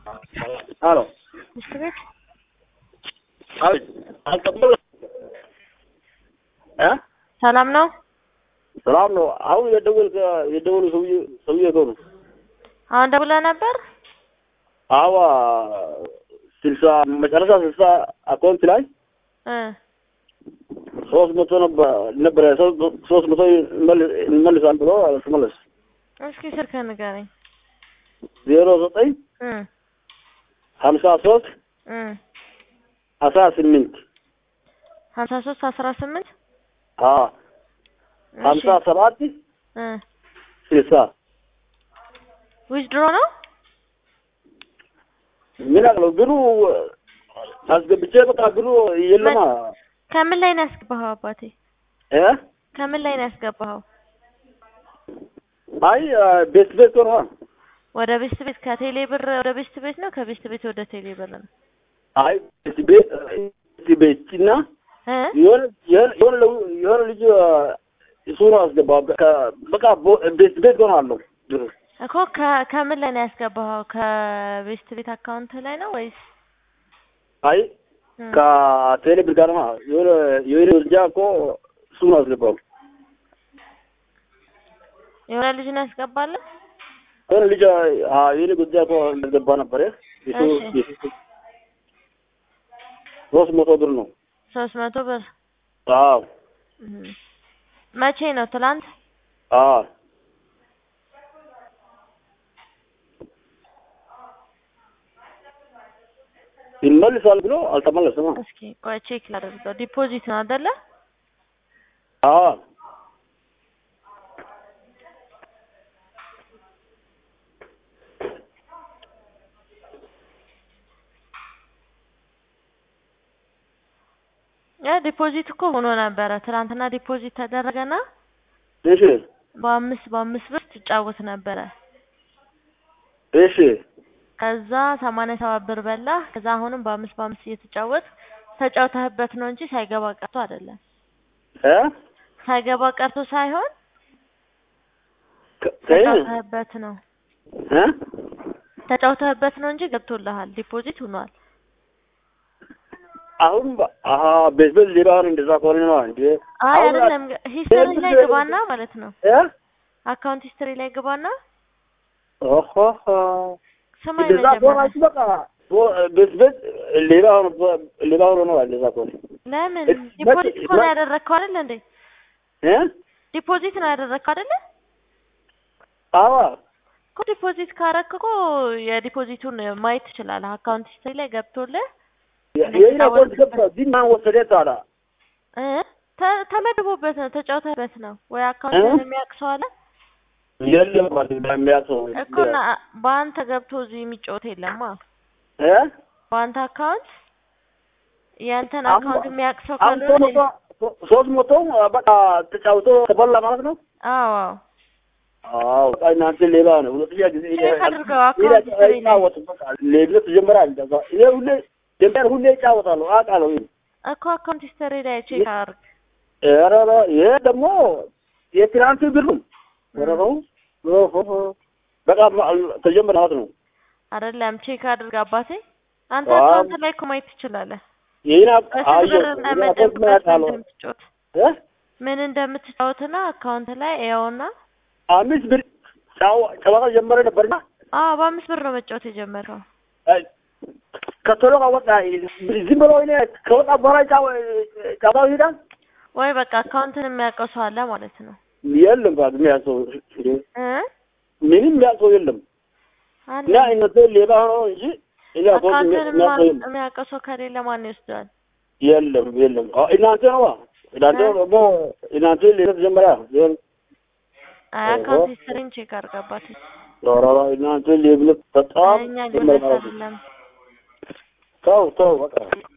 አሎ ሚስት ቤት አቤት አልቀበል እ ሰላም ነው? ሰላም ነው። አሁን የደወል የደወሉ ሰውዬ ሰውዬ እኮ ነው። አሁን ደውለህ ነበር? አዋ ስልሳ መጨረሻ ስልሳ አካውንት ላይ እ ሶስት መቶ ነበር ነበረ ሶስት መቶ እንመልሳል ብሎ አልተመለስ እስኪ ስልክህን ንገረኝ። ዜሮ ዘጠኝ እ ሀምሳ ሶስት እ አስራ ስምንት ሀምሳ ሶስት አስራ ስምንት ሀምሳ ሰባት እ ስልሳ ዊዝድሮ ነው? ምን አለው ብሩ አስገብቼ በቃ ብሩ የለማ ከምን ላይ ነው ያስገባኸው አባቴ? እ ከምን ላይ ነው ያስገባኸው? አይ ቤት ቤት ነው ወደ ቤስት ቤት ከቴሌ ብር ወደ ቤስት ቤት ነው ከቤስት ቤት ወደ ቴሌ ብር ነው? አይ ቤት ቤት ቤት ቤት እና እ የሆነ የሆነ የሆነ ልጅ እሱ ነው አስገባው በቃ ቤት ቤት ነው አለው ብሩ እኮ ከ- ከምን ላይ ነው ያስገባኸው? ከቤስት ቤት አካውንት ላይ ነው ወይስ አይ እ ከቴሌ ብር ጋር ነው የሆነ የሆነ ልጅ እኮ እሱ ነው አስገባው የሆነ ልጅ ነው ያስገባለህ? የሆነ ልጅ አ የሆነ ጉዳይ እኮ እንደገባ ነበር እሱ እሺ። ሶስት መቶ ብር ነው ሶስት መቶ ብር አዎ እ መቼ ነው? ትላንት? አዎ ይመልሳል ብሎ አልተመለሰም እስኪ ቆይ ቼክ ላደርገው። ዲፖዚት ነው አይደለ? አዎ ያ ዲፖዚት እኮ ሆኖ ነበረ። ትናንትና ዲፖዚት ተደረገና እሺ በአምስት በአምስት ብር ትጫወት ነበረ። እሺ ከዛ ሰማንያ ሰባት ብር በላ። ከዛ አሁንም በአምስት በአምስት እየተጫወት ተጫውተህበት ነው እንጂ ሳይገባ ቀርቶ አይደለም። እ ሳይገባ ቀርቶ ሳይሆን ከ- ከይ- ተጫውተህበት ነው እ ተጫውተህበት ነው እንጂ ገብቶልሃል። ዲፖዚት ሆኗል። አሁን በ- አሀ ቤት ቤት ሌባ ነው እንደዛ ከሆነ ነው እንዴ አይ አሁን አይደለም፣ ሂስትሪ ላይ ግባና ማለት ነው። እ አካውንት ሂስትሪ ላይ ግባና ኦሆ ስማኝ እንደዛ ከሆነ መጀመሪያ አንቺ በቃ ቦ- ቤት ቤት ሌባ ሆኖ ሌባ ሆኖ ነው እንደዛ ከሆነ ለምን እስ- ዲፖዚት መቼ- እኮ ነው መ- ያደረግከው አይደል እንዴ? እ ዲፖዚት ነው ያደረግከው አይደለ? አዋ እኮ ዲፖዚት ካረክ እኮ የዲፖዚቱን ማየት ትችላለህ። አካውንት ሂስትሪ ላይ ገብቶልህ የኔ አካውንት ገባ ግን ማን ወሰደ ታዲያ እ ተ- ተመድቦበት ነው ተጫውተህበት ነው ወይ አካውንትን የሚያውቅ ሰው አለ የለም ማለት እንደሚያውቀው እኮ እና በአንተ ገብቶ እዚህ የሚጫወት የለማ። እ በአንተ አካውንት ያንተን አሁን- አካውንት የሚያውቅ ሰው አሁን ሶስት ካልሆነ መቶ ሶስት መቶ በቃ ተጫውቶ ተበላ ማለት ነው አዎ አዎ አዎ በቃ እናንተ ሌባ ነው ሁለተኛ ጊዜ ቼክ አድርገው አካውንት ሂስትሪ ላይ ይጫወት በቃ ሌብነት ጀምራል እንደዛ እኔ ሁሌ ደንበር ሁሌ ይጫወታሉ አውቃለሁ እኮ አካውንት ሂስትሪ ላይ ቼክ አድርግ። ኧረ ኧረ ይሄ ደግሞ የትናንት ብር ነው ኧረ ነው ኦሆ በቃ ተጀመረ ማለት ነው አይደለም ቼክ አድርግ አባቴ። አንተ አዎ። አካውንት ላይ እኮ ማየት ትችላለህ። ይሄን በስንት አየሁ ብር እንደምትጫወት ምን እንደምትጫወት እ ምን እንደምትጫወትና አካውንት ላይ ያውና አምስት ብር ጫው- ጨዋታ ጀመረ ነበርና አዎ በአምስት ብር ነው መጫወት የጀመረው። አይ፣ ከቶሎ ከወጣ ዝም ብሎ እኔ ከወጣ በኋላ ጫው- ጨዋታው ይሄዳል ወይ በቃ አካውንትን የሚያውቀው ሰው አለ ማለት ነው የለም ባ የሚያሰው እ ምንም የሚያሰው የለም አለ እና እነሱ ሌባ ሆኖ እንጂ እኔ አካውንት አካውንትን የሚያሰው የለም የሚያውቀው ሰው ከሌለ ማን ይወስደዋል? የለም የለም አዎ፣ እናንተ ነው እናንተ ደግሞ እናንተ ሌላ ተጀመረ ይሆን አይ አካውንት ሂስትሪን ቼክ አድርግ አባቴ። ኧረ እናንተ ሌብነት በጣም እኛ ጀመረ ሊሆን ማለት ነው አይደለም ተው ተው በቃ